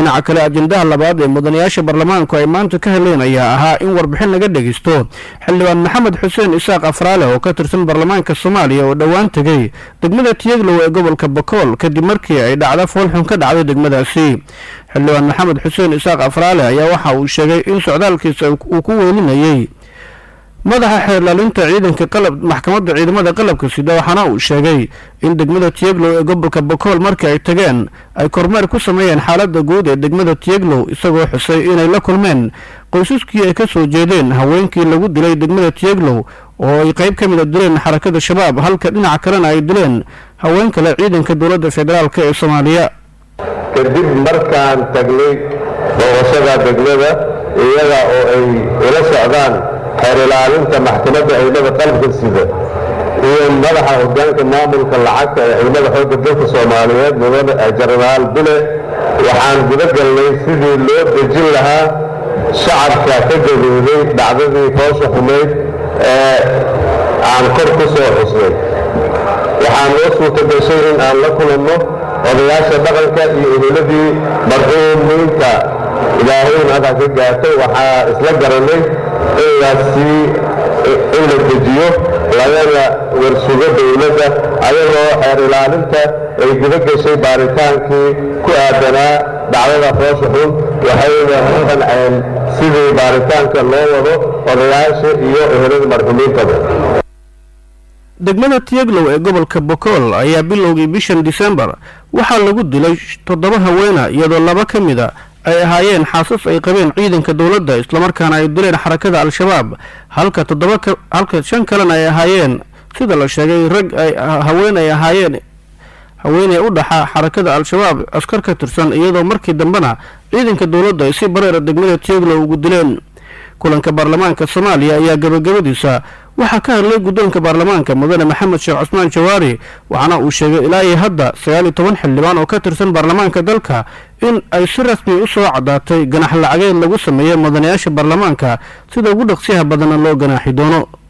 dhinaca kale ajendaha labaad ee mudanayaasha baarlamaanku ay maanta ka heleen ayaa ahaa in warbixin laga dhegeysto xildhibaan maxamed xuseen isaaq afraale oo ka tirsan baarlamaanka soomaaliya oo dhowaan tegey degmada tiyeglow ee gobolka bakool kadib markii ay dhacda foolxun ka dhacday degmadaasi xildhibaan maxamed xuseen isaaq afraale ayaa waxa uu sheegay in socdaalkiisa uu ku weelinayey madaxa xeerlaalinta ciidanka qalab maxkamadda ciidamada qalabka sida waxaana uu sheegay in degmada tiyeglow ee gobolka bakool markii ay tageen ay kormeer ku sameeyeen xaaladda guud ee degmada tiyeglow isagoo xusay inay la kulmeen qoysaskii ay ka soo jeedeen haweenkii lagu dilay degmada tiyeglow oo ay qayb ka mid a dileen xarakada shabaab halka dhinaca kalena ay dileen haween kale ciidanka dowladda federaalk ee soomaaliya kadib markaan tagnay booqashada degmada iyaga oo ay ula socdaan xeer ilaalinta maxkamadda ciidamada qalabka sida iyo madaxa hogaanka maamulka lacagta ee ciidamada xoogga dalka soomaaliyeed mudane jenaraal bile waxaan guda galnay sidii loo dejin lahaa shacabka ka gaduuday dhacdadii foosha xumayd ee aan kor ku soo xusnay waxaan noo suurta gashay in aan la kulanno odayaasha dhaqanka iyo eheladii marxuumiinta ilaahayna halkaa ka gaartay waxaa isla garanay in lasii in la dejiyo lagana warsugo dowladda ayagoo xeer ilaalinta ay guda gashay baaritaankii ku aadanaa dhacdada foosha xun waxayna ku qanceen sidii baaritaanka loo wado odayaasha iyo ehelada marxuumiintaba degmada tiyeglow ee gobolka bokool ayaa bilowgii bishan disembar waxaa lagu dilay toddoba haweena iyadoo laba ka mid a ay ahaayeen xaasas ay qabeen ciidanka dowladda islamarkaana ay dileen xarakada al-shabaab halka toddoba halka shan kalena ay ahaayeen sida la sheegay rag ay haween ay ahaayeen haweeney u dhaxa xarakada al-shabaab askar ka tirsan iyadoo markii dambena ciidanka dowladda ay si bareera degmada tiyeglow ugu dileen kulanka baarlamaanka soomaaliya ayaa gabagabadiisa waxaa ka hadlay guddoonka baarlamaanka mudane maxamed sheekh cusmaan jawaari waxaana uu sheegay ilaa iyo hadda sagaal iyo toban xildhibaan oo ka tirsan baarlamaanka dalka in ay si rasmi u soo caddaatay ganax lacageed lagu sameeyey mudanayaasha baarlamaanka sida ugu dhaqsiyaha badanna loo ganaaxi doono